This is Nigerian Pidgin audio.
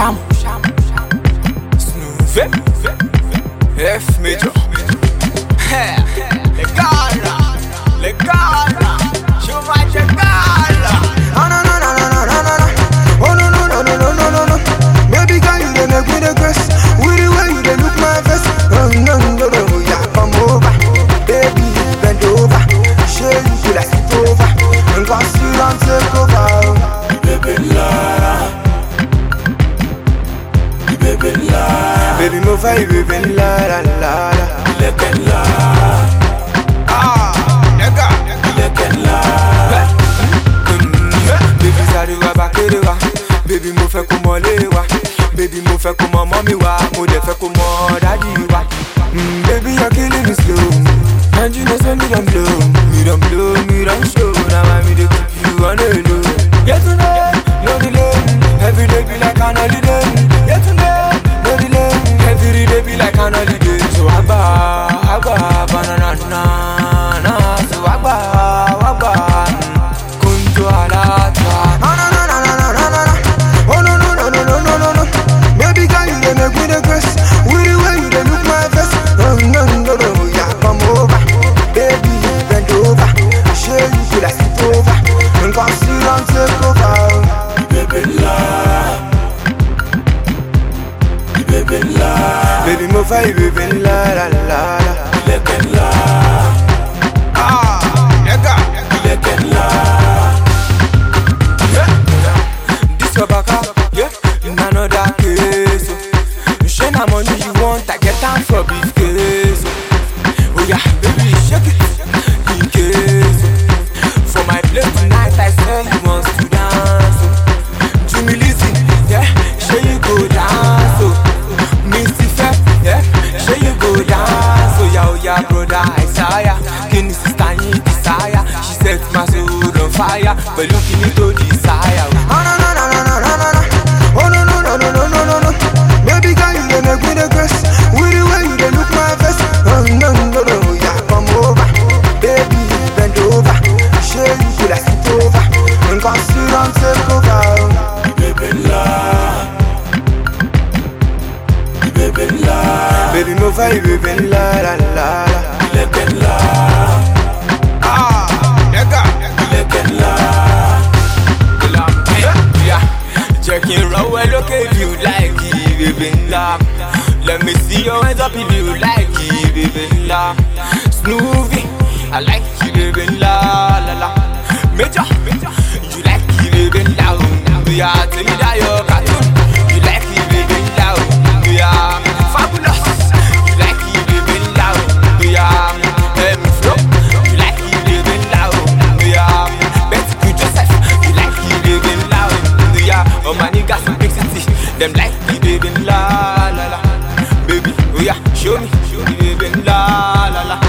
chamo. Snoove, F major. É, Legala, legala, chuva chegada. Ah, no, no, no, no, no, no, no, no. Oh, no, no, no, no, no, no, no, no. Baby girl, you dey make me dey grace. With the way you dey look my face. Oh, no, no, no, yeah, come over. Baby, bend over. Show you could I sit over. And go sit down, take over. Baby, move for you, baby, la, la, la, la. Ah, nigga, Baby, sáré wá bá kéré wá. Baby, mo fẹ́ kó mọ lé wa. Baby, mo fẹ́ kó mọ mọ́mí wa. Mo dẹ̀ fẹ́ kó mọ dádì wa. Mm, baby, you're killing me slow. And you know say me don blow. Me don blow, me don show. Now I me dey keep you on the low. Get to know, no delay. Every day be like an holiday. Get to know, no delay. Every day be like an holiday. So agba, agba, banana, na, na. So agba, agba. Kunto alata. Oh no no no no no no no no. Oh no no no no no no no no. Baby girl, you dey make me dey grace. With the way you dey look my face. Oh no no no, yeah, come over. Baby, bend over. Show you could I sit over. And come sit down, take over. Baby, mo fẹ́ yí bèbè ńlá la la la. ah, nigga, This your baka, yeah, in another case. oh. Shey na money you want, I get am for big case. oh. Oh yeah, baby, shake it in case. oh. For my place tonight, I swear you want to dance. oh. Jimmy Lizzy, yeah, shey you go dance. Oh. Missy Fef, yeah, shey you go dance. Oh yeah, oh yeah, brother Isaiah, kini sister yin desire. She set my soul on fire, pẹ̀lú kini tó desire. Oh no no no no no no no no. Oh no no no no no no no no. Baby girl, you dey make me dey grace. With the way you dey look my face. Oh no no no, yeah, come over. Baby, bend over. Show you could I sit over. And come sit down, take over. Baby, mo fẹ́ yí bèbè ńlá la la la. ah, nigga, Yeah, jẹ́ kí n rọwọ́ ẹ lókè if you like it, bèbè ńlá. Let me see your hands up if you like it, bèbè ńlá. Snoovy, I like you, bèbè ńlá, la la. Major, you like it, bèbè ńlá, o. Bóyá tèmi dáyọ̀ cartoon, you like it, bèbè ńlá, o. Bóyá fabulous, you like it, bèbè ńlá, o. Bóyá ẹ̀mí flow, you like it, bèbè ńlá, o. Bóyá Betty Q Joseph, you like it, bèbè ńlá, o. Bóyá ọmọ nígbà sí big city, dem like it, bèbè ńlá, la la. Baby, oya, show me, show me, bèbè ńlá, la la.